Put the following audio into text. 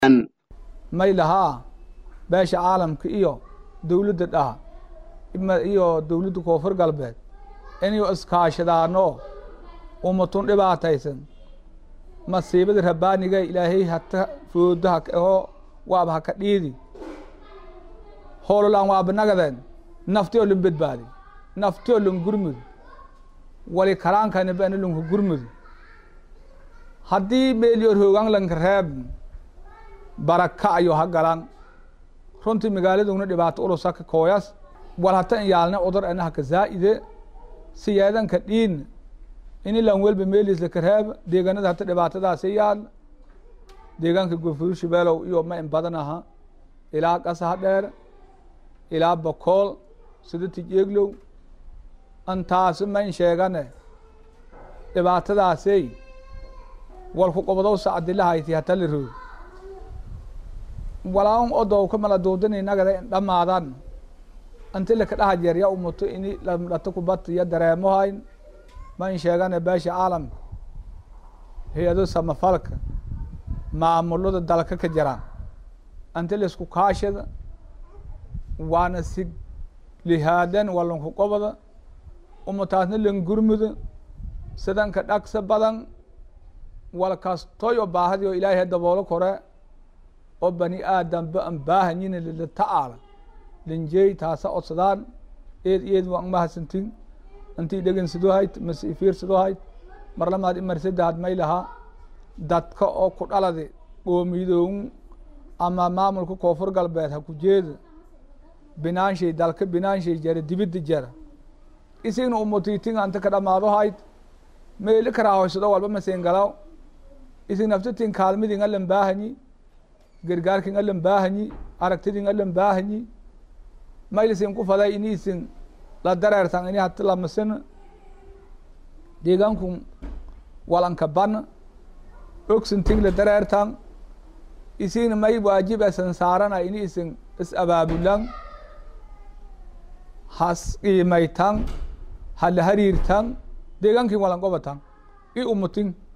may lahaa beesha caalamka iyo dowladda dhaha iyo dowladda koonfur galbeed inay iskaashadaano ummatun dhibaataysan masiibada rabbaaniga ilaahay hata foodo oo waaba haka dhiidi hoololaan waaba nagadeen nafti oo lan badbaadi nafti oo lan gurmud wali karaankani bana lanku gurmud haddii meeliyor hoogaan lanka reeb baraka ayo ha galan runtii magaaladuna dhibaato ulusaka kooyas wal hata in yaalne udar ana haka zaa'ide siyeedanka dhiin ini lan welba meelis laka reeb deegaanada hata dhibaatadaasi yaal deegaanka gofuru shabeelow iyo ma in badan aha ilaa qasaha dheer ilaa bokool sida tijeeglow antaasi ma in sheegane dhibaatadaasey walku qobodow sacdilahayti hata la roog walaan odow ka mala duudini nagada in dhammaadan anti laka dhaha jeer ya umuto ini lamdhato kubata iyo dareemohayn ma in sheegane beesha caalamka hay-ado samafalka maamulada dalka ka jiraan anti laisku kaashada waana si lihaadan walanku qoboda umataasna lan gurmuda sidanka dhagsa badan wal kastoy oo baahadi oo ilaahay daboolo kore oo bani aadamba an baahanyina lila ta'aala linjeey taasa odsadaan eed eed waan mahadsantin intii dhegeysadoo hayd mase ifiirsadoo hayd marlamaad imarsadaad may lahaa dadka oo ku dhaladi qoomidoon ama maamulka koonfur galbeed ha ku jeeda binaanshay dalka binaanshay jara dibidda jara isigna umutiitin anta ka dhamaado hayd meeli karaahoysado walba masengalaw isig naftatin kaalmidin alan baahanyi gargaarkin alan baahanyi aragtidin alan baahanyi maylisin ku faday ini isin la dareertan ini hati lamasina deegaanku walanka ban ogsintin la dareertan isigna may waajib asan saarana ini isin is abaabulan has qiimaytan hala hariirtan deegaankin walan qobatan i umutin